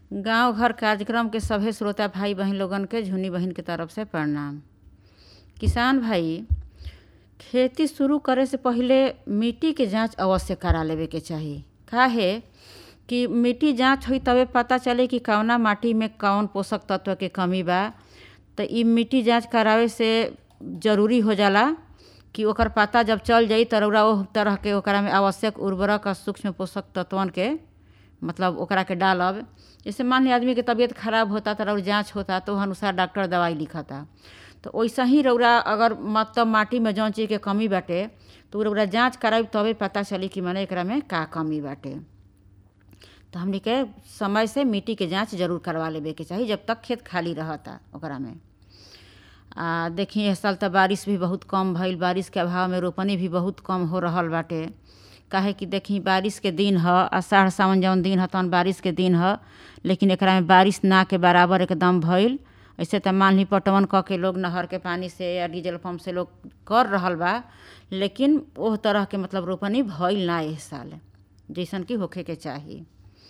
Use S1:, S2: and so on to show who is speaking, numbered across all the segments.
S1: गांव घर कार्यक्रम के सभे श्रोता भाई बहन लोगन के झुनी बहिन के तरफ से प्रणाम किसान भाई खेती शुरू करे से पहिले मिट्टी के जांच अवश्य करा लेवे के चाही काहे कि मिट्टी जांच होई तबे पता चले कि कवना माटी में कौन पोषक तत्व के कमी बा त इ मिट्टी जांच करावे से जरूरी हो जाला कि ओकर पता जब चल जाई त रउरा ओह तरह के ओकरा में आवश्यक उर्वरक आ सूक्ष्म पोषक तत्वन के मतलब ओकरा के डालब जैसे मान ली आदमी के तबीयत खराब होता त रउर जांच होता तो अनुसार डॉक्टर दवाई लिखता तो वैसा ही रउरा अगर मतलब माटी में जौन चीज के कमी बाटे तो रउरा जांच कराई तबे पता चली कि माने एकरा में का कमी बाटे तो हमनी के समय से मिट्टी के जांच जरूर करवा लेवे के चाही जब तक खेत खाली रहता ओकरा में आ देखी इस साल तो बारिश भी बहुत कम भइल बारिश के अभाव में रोपनी भी बहुत कम हो रहल बाटे काहे कि देखी बारिश के दिन ह आषाढ़ सावन जौन दिन ह तौन बारिश के दिन ह लेकिन एकरा में बारिश ना के बराबर एकदम भइल ऐसे तो मान ली पटवन क के लोग नहर के पानी से या डीजल पंप से लोग कर रहल बा लेकिन ओह तरह के मतलब रोपनी भइल ना इस साल जैसन कि होखे के चाही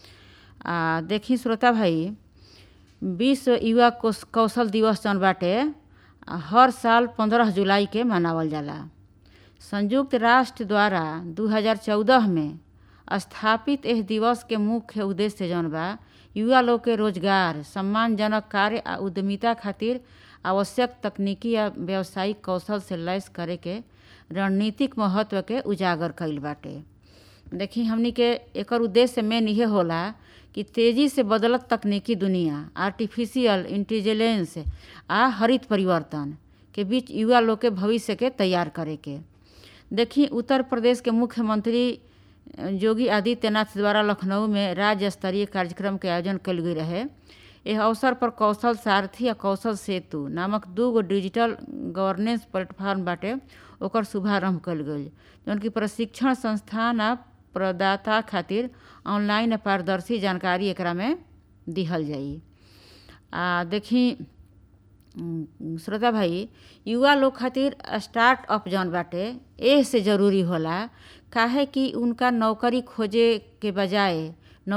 S1: आ देखी श्रोता भाई विश्व युवा कौशल दिवस जौन बाटे हर साल पंद्रह जुलाई के मनावल जाला संयुक्त राष्ट्र द्वारा 2014 में स्थापित एह दिवस के मुख्य उद्देश्य जौन बा युवा लोग के रोजगार सम्मानजनक कार्य आ उद्यमिता खातिर आवश्यक तकनीकी या व्यावसायिक कौशल से लैस करे के रणनीतिक महत्व के उजागर कईल बाटे देखी हमनी के एकर उद्देश्य मेन इहे होला कि तेजी से बदलत तकनीकी दुनिया आर्टिफिशियल इंटेलिजेंस आ हरित परिवर्तन के बीच युवा लोग के भविष्य के तैयार करे के देखी उत्तर प्रदेश के मुख्यमंत्री योगी आदित्यनाथ द्वारा लखनऊ में राज्य स्तरीय कार्यक्रम के आयोजन कल गई रहे यह अवसर पर कौशल सारथी आ कौशल सेतु नामक दू गो डिजिटल गवर्नेंस प्लेटफॉर्म बाटे ओकर शुभारंभ कल गई जौन की प्रशिक्षण संस्थान आ प्रदाता खातिर ऑनलाइन पारदर्शी जानकारी एकरा में दिहल जाई आ देखी श्रोता भाई युवा लोग खातिर स्टार्टअप जौन बाटे एह से ज़रूरी होला काहे कि उनका नौकरी खोजे के बजाय